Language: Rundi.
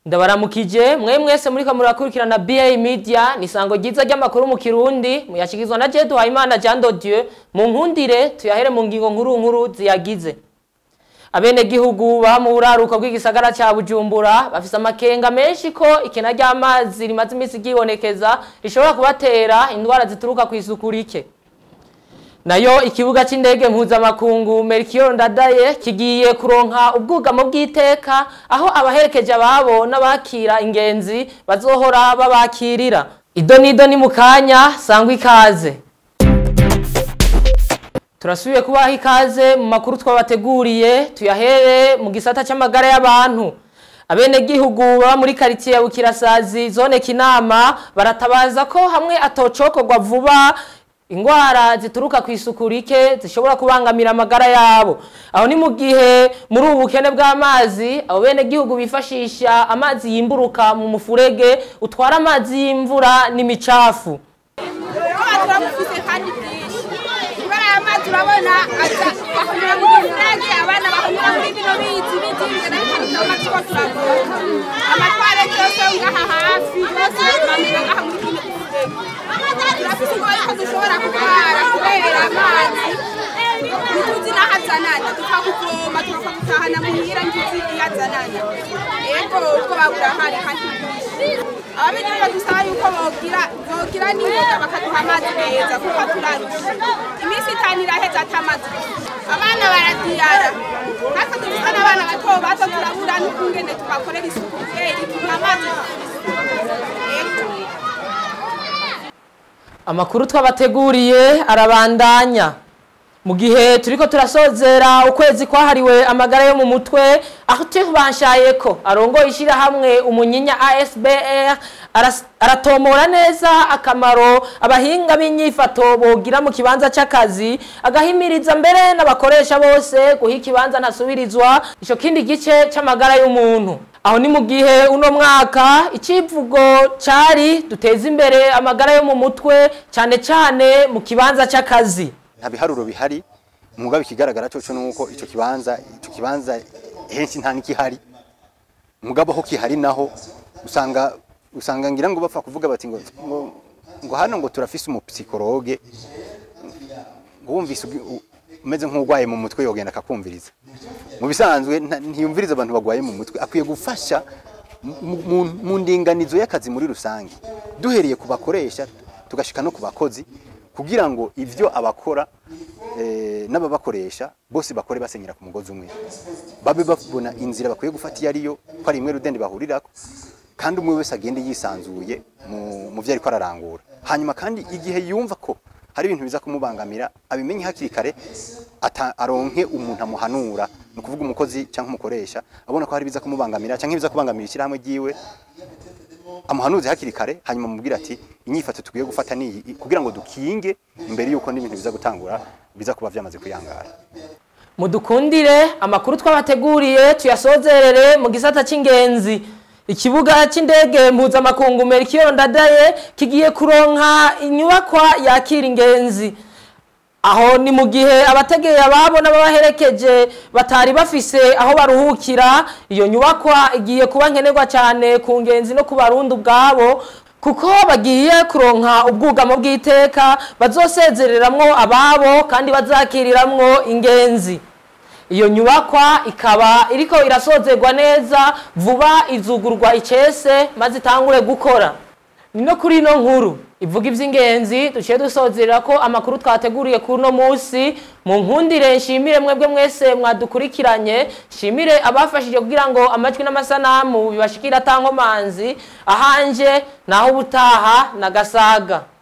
ndabaramukije mwe mwese muri murakurikirana BA Media ni sango ryiza ry'amakuru mu Kirundi muyashikizwa na Jedu Hayimana Jean de Dieu mu nkundire tuyahere mu ngingo nkuru nkuru ziyagize abene gihugu ba mu buraruka bw'igisagara ca Bujumbura bafise amakenga menshi ko ikena ry'amazi rimaze imisi ryibonekeza rishobora kubatera indwara zituruka ku isuku rike nayo ikibuga c'indege mpuzamakungu Melchior Ndadaye kigiye kuronka ubwugamo bw'iteka aho abaherekeje ababo n'abakira ingenzi bazohora babakirira ido nido ni mukanya sangwa ikaze turasubiye kubaha ikaze mu makuru twabateguriye tuyahere mu gisata c'amagara y'abantu abenegihugu baba muri karitiye ya Bukirasazi zone Kinama baratabaza ko hamwe atocokorwa vuba ingwara zituruka ku isuku rike zishobora kubangamira amagara yabo aho ni mu gihe muri ubu bukene bw'amazi abo bene gihugu bifashisha amazi yimburuka mu mufurege utwara amazi y'imvura n'imicafu turamufise kandi byinshi kubera aya mazi urabona aza bahonyura mu mufurege abana bahonyura muri bino bizi bizinze n'akantu amazi ko turavoma amatwarete yose yo ngaha hafi yose bamena ngaha muri kino mufurege turafise ubwoba ko dushobora kurwara kubera amazi ntituzi n'aho azanana tukakuvoma tukakutahana muhira ntuzi iyo azanana ego ubwoba burahari kandi bwinshi ababigihugu dusaba yuko bogira bogira n'ingoga bakaduha amazi meza kuko turarusha iminsi itanu iraheza ata amazi abana baradiyara natwe dufite n'abana bato bato turabura n'ukungene tubakorera isuku kubera ituma amazi ego amakuru twabateguriye arabandanya mu gihe turiko turasozera ukwezi kwahariwe amagara yo mu mutwe aho tubanshaye ko arongoye ishirahamwe umunyinya ASBR aras- aratomora neza akamaro abahinga b'inyifato bogira mu kibanza c'akazi agahimiriza mbere n'abakoresha bose guha ikibanza ntasubirizwa ico kindi gice c'amagara y'umuntu aho ni mu gihe uno mwaka icivugo cari duteza imbere amagara yo mu mutwe cane cane mu kibanza c'akazi nta biharuro bihari mugabo ikigaragara cyo nuko ico kibanza ico kibanza henshi nta nikihari mugabo ho kihari naho usanga usanga ngira ngo bapfa kuvuga bati ngo ngo, ngo hano ngo turafise umupsikologe ngo wumvise ugi- u- umeze nk'urwaye mu mutwe yogenda akakumviriza mu bisanzwe nta- ntiyumviriza abantu bagwaye mu mutwe akwiye gufasha mu- mu- mu ndinganizo y'akazi muri rusange duhereye ku bakoresha tugashika no ku bakozi kugira ngo ivyo abakora eh, n'ababakoresha bose bakore basenyera ku mugozi umwe babe babona inzira bakwiye gufata iyo ariyo ko ari imwe rudende bahurirako kandi umwe wese agende yisanzuye mu, mu vyo ariko ararangura hanyuma kandi igihe yumva ko hari ibintu biza kumubangamira abimenye hakiri kare ata- aronke umuntu amuhanura ni ukuvuga umukozi cyangwa umukoresha abona ko hari biza kumubangamira cyangwa ibiza kubangamira ishyirahamwe ryiwe amuhanuze hakiri kare hanyuma mubwira ati inyifato tukwiye gufata ni iyi kugira ngo dukinge imbere y'uko n'ibintu biza gutangura biza kuba byamaze kuyangara mudukundire amakuru twabateguriye tuyasozerere mu gisata c'ingenzi ikibuga c'indege mpuzamakungu Melchior Ndadaye kigiye kuronka inyubakwa yakira ingenzi aho ni mu gihe abategeye ababo n'ababaherekeje batari bafise aho baruhukira iyo nyubakwa igiye kuba nkenerwa cyane ku ngenzi no ku barundi ubwabo kuko bagiye kuronka ubwugamo bw'iteka bazosezereramwo ababo kandi bazakiriramwo ingenzi iyo nyubakwa ikaba iriko irasozerwa neza vuba izugurwa icese maze itangure gukora ni no kuri ino nkuru ivuga iby'ingenzi duciye dusozerera ko amakuru twateguriye kuri uno munsi mu nkundire nshimire mwebwe mwese mwadukurikiranye nshimire abafashije kugira ngo amajwi n'amasanamu bibashikire atankomanzi ahanje naho ubutaha na gasaga